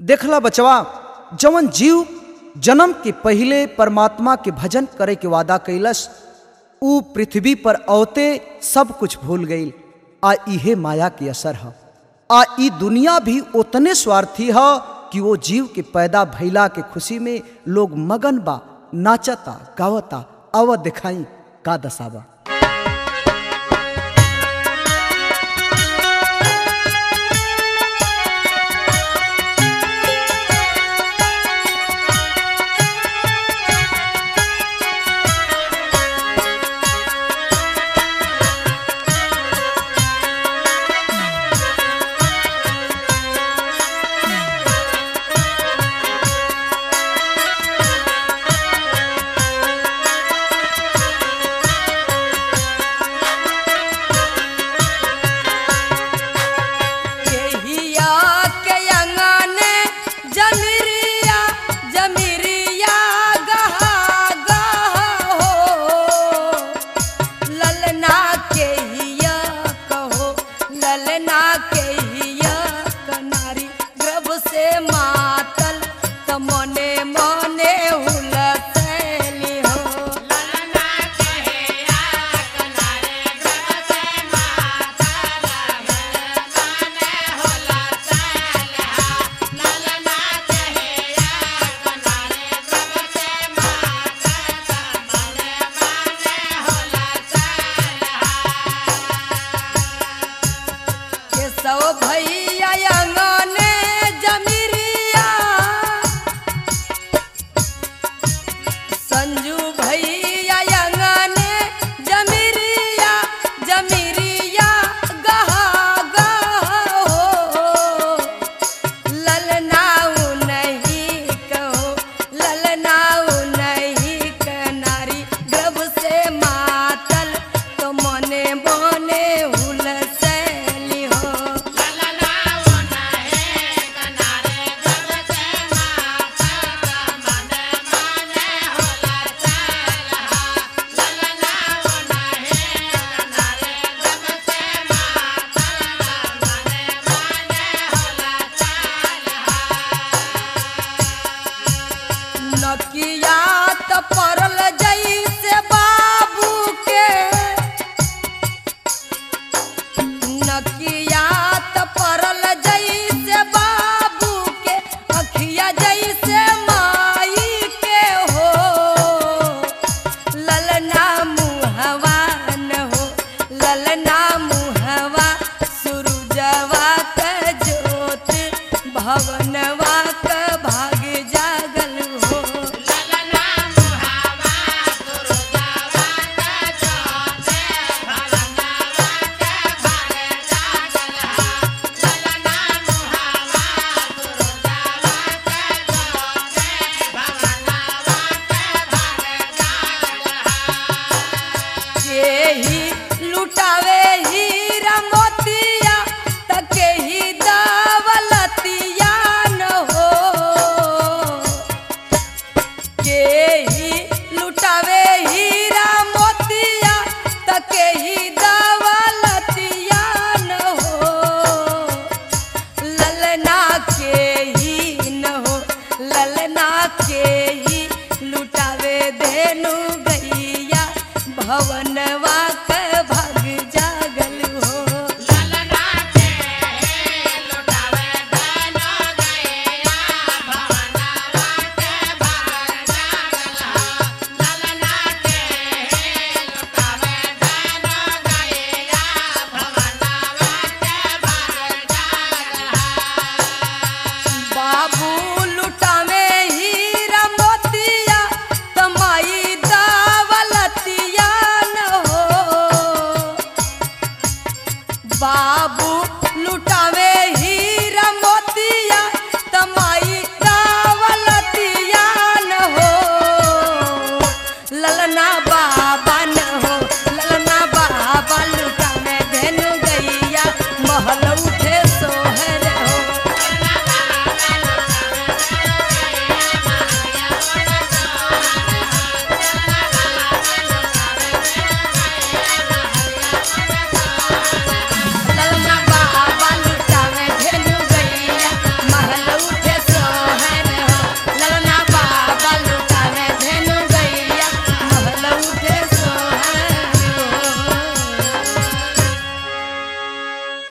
देखला बचवा जवन जीव जन्म के पहिले परमात्मा के भजन करे के वादा कैलस ऊ पृथ्वी पर औते सब कुछ भूल गई आ इहे माया के असर ह आ ई दुनिया भी उतने स्वार्थी ह कि वो जीव के पैदा भइला के खुशी में लोग मगन बा नाचता गावता अव दिखाई का दसावा केहिया के अंगने जमिरिया जमिरिया गहा गहा हो ललना केहिया कहो ललना केहिया कनारी गर्भ से मातल त मने मने हुलसैली हो के सौ भैया अंगने जमिरिया संजू भैया अंगने जमिरिया जमिरिया गहा गहा हो ललनाऊ नहीं कहो ललनाऊ नहीं कनारी गर्भ से मातल तो मने मने हुलसैली हो नकिया त परल जैसे बाबू के नकिया त परल जैसे बाबू के अखिया जैसे माई के हो ललना मुहवा न हो ललना मुहवा सुरुजवा क ज्योत भवनवा क